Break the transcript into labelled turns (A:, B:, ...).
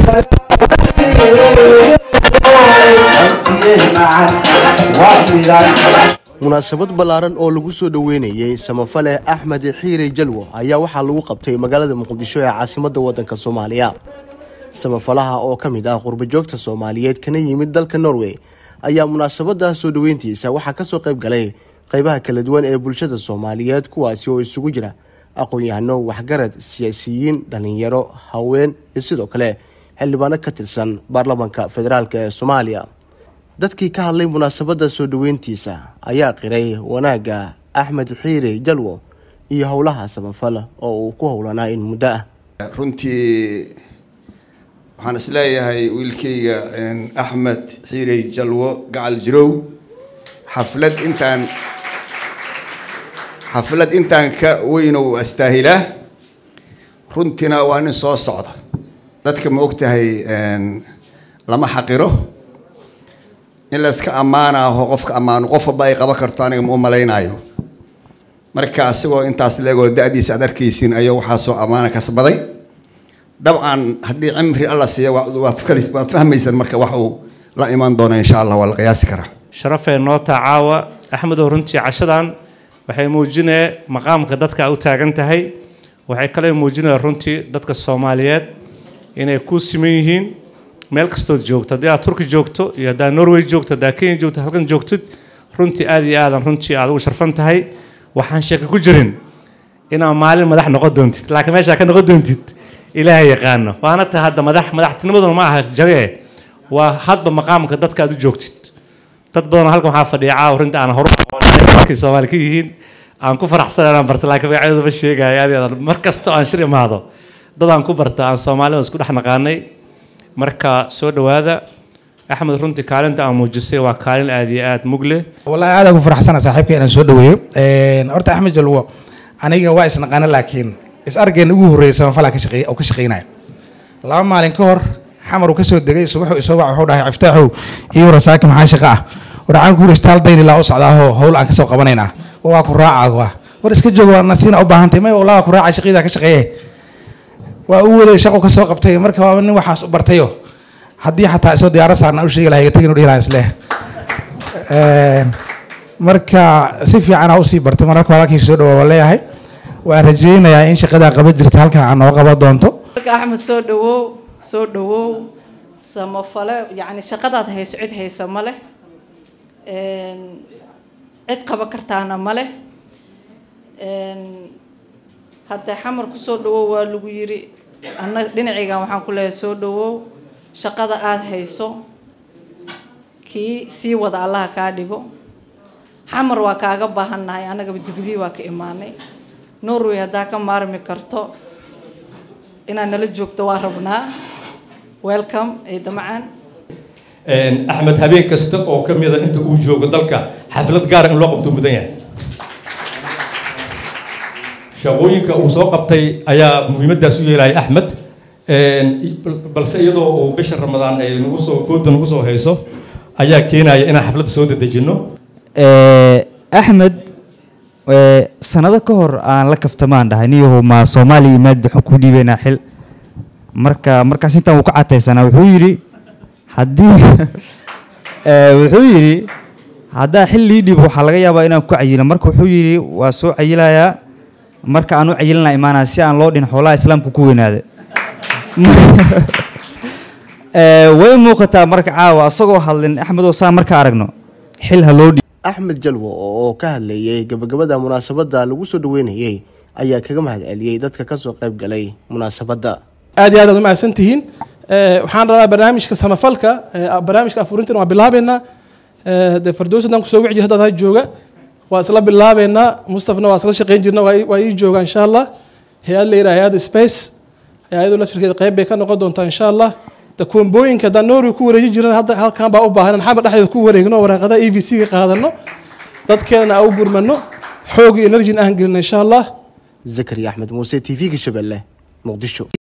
A: munaasabad ballaaran oo lagu soo dhoweynayey samafale axmed xiire jalwo ayaa waxaa lagu qabtay magaalada muqdisho ee caasimadda waddanka soomaaliya samafalaha oo ka mid ah qurbajoogta soomaaliyeed kana yimid dalka norway ayaa munaasabadda soo dhoweyntiisa waxaa ka soo qayb galay qaybaha kala duwan ee bulshada soomaaliyeed kuwaasi oo isugu jira aqoon-yahano waxgarad siyaasiyiin dhallinyaro haween iyo sidoo kale xildhibaano ka tirsan baarlamaanka federaalk ee soomaaliya dadkii ka hadlay munaasabadda soo dhoweyntiisa ayaa qiray wanaagga axmed xiire jalwo iyo howlaha samafal oo uu ku howlanaa in muddo ah
B: runtii waxaan isleeyahay wiilkayga axmed xiirey jalwo gacal jirow xaflad intaan xaflad intaan ka weyno astaahilaa runtiina waa nin soo socda dadka ma ogtahay lama xaqiro in layska ammaanaaho qofka ammaano qof walba ay qaban karto aniga ma u malaynaayo marka asigoo intaas leegoo da-diisa aad arkaysiin ayaa waxaasoo ammaana kasbaday dabcan haddii cimri alla siiya waad fahmaysan marka wax uu la imaan doono insha allah waa la qiyaasi karaa
C: sharafee noo taa caawa axmedow runtii cashadan waxay muujinaya maqaamka dadka a u taagan tahay waxay kale muujinaya runtii dadka soomaaliyeed inay ku siman yihiin meel kastood joogto haddii aad turki joogto iyo haddaad norway joogto haddaad kenya joogto halkan joogtid runtii aad iyo aadan runtii aad ugu sharfan tahay waxaan sheeka ku jirin inaad maalin madax noqon doontid laakiin meeshaa ka noqon doontid ilaahay yaqaano waana tahay hadda madax madaxtinimaduna ma aha jagee waa hadba maqaamka dadka aad u joogtid dad badanoo halkan waxaa fadhiya caawa runtii aan horu aqoonmarkay soomaali ka yihiin aan ku faraxsan inaan barta laakiin magacyadooda ma sheegaayo aad iyo aad mar kasta oo aan shir imaado dad aan ku barta aan soomaalida isku dhex naqaanay marka soo dhawaada axmed runtii kaalinta aan muujisay waa kaalin aad iyo aad mugle
D: wallahi aad ugu faraxsana saaxiibka inaan soo dhaweeyo horta axmed jalwo aniga waa isnaqaana laakiin is argeena ugu horreeyay samafalaa ka shaqeey oo ka shaqeynaya laba maalin ka hor xamar uu ka soo degay subaxu isoo wac wuxuu dhahay ciftaaxow iyo rasaaki maxaa shaqa ah warcaan ku istaal dayn ilaa u socdaahoo howl aan ka soo qabanaynaa waa ku raaca waa war iska joog waa nasiina u baahantay may wallah waa ku raaca shaqadaa ka shaqeeye waa u waday shaqo ka soo qabtay marka waa nin waxaas u bartayo haddii xataa isoo diyaaro saarna u sheegi lahay tagin u dhihi lahaa isleh marka si fiican aa usii bartay mararka walaalkiisa soo dhawaa waa leeyahay waan rajeynayaa in shaqadaa qaba jirta halkan aan noo qaban doonto
E: axmed soo dhawow soo dhawow samafale yacni shaqadaad hayso cid haysa ma leh cid qaban kartaana ma leh hadda xamar kusoo dhawow waa lagu yiri ana dhinacaygan waxaan ku leeyahay soo dhawow shaqada aada hayso kii sii wada allaha kaa dhigo xamar waa kaaga baahannahay annagaba dibadii waa ka imaanay norway haddaa ka maarmi karto inaad nala joogto waa rabnaa welcome ciida macaan
F: axmed habeen kasta oo ka mida inta uu joogo dalka xaflad gaara in loo qabto mudan yahay shaqooyinka uu soo qabtay ayaa muhiimaddaas u yeelaya axmed balse iyadoo uu bisha ramadaan ay nagu soo kooda nagu soo hayso ayaa keenaya inaan xafladda soo dedejinno
G: axmed sanado ka hor aan la kaftamaan dhahay niyahow ma soomaaliya imaad waxaan ku dhiibaynaa xil marka markaas intaan uu ka cataysanaa wuxuu yidhi haddii wuxuu yidhi haddaa xil lii dhibo waxaa laga yaabaa inaan ku cayilo marka wuxuu yidhi waa soo cayilayaa marka aan u cayilana imaanaa si aan loo dhin xoolaha islaamka ku weynaada way muuqataa marka caawa asagoo hadlin axmedoo saa marka aragno xil ha loo dhiib
A: axmed jalwo oo ka hadlayay gabagabada munaasabadda lagu soo dhoweynayey ayaa kaga mahad celiyey dadka kasoo qayb galay munaasabadda
H: aad iyo aad aad u mahadsan tihiin waxaan rabaa barnaamijka samafalka barnaamijka afurintan waa bilaabeynaa dee fardoos haddaan kusoo wici jir haddaad ha jooga waa isla bilaabeynaa mustafna waa isla shaqeyn jirna waa ii jooga insha allah hay-ad la yidhaha hay-adda space hay-adu laftirkeeda qayb bay ka noqon doontaa insha allah de koombooyinka haddaan noori ku wareejin jiran hadda halkan baa u baahan xamar dhexdeeda ku wareegno waraaqadaha e v c ga qaadano dadkeenana aan u gurmano xoog iyo energyn aan gelino insha allah
A: zakariya axmed muuse t v-ga shabeelle muqdisho